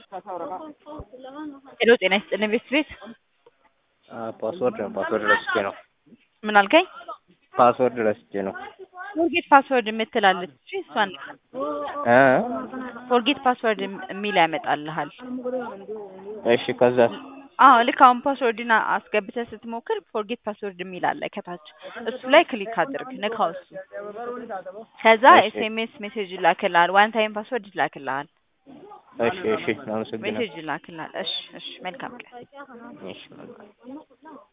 ሄሎ ጤና ይስጥልኝ ቤት ቤት ፓስወርድ ነው ፓስወርድ ረስቼ ነው። ምን አልከኝ? ፓስወርድ ረስቼ ነው። ፎርጌት ፓስወርድ የምትላለች እሺ፣ እሷን እ ፎርጌት ፓስወርድ የሚል ያመጣልሃል። እሺ ከዛ አዎ ልክ አሁን ፓስወርድን አስገብተህ ስትሞክር ፎርጌት ፓስወርድ የሚል አለ ከታች። እሱ ላይ ክሊክ አድርግ፣ ንካው እሱ። ከዛ እሺ። ኤስኤምኤስ ሜሴጅ ይላክልሃል፣ ዋን ታይም ፓስወርድ ይላክልሃል፣ እሺ እሺ አመሰግናለሁ። ሜሴጅ ይላክልሃል። እሺ እሺ፣ መልካም ቀን። እሺ መልካም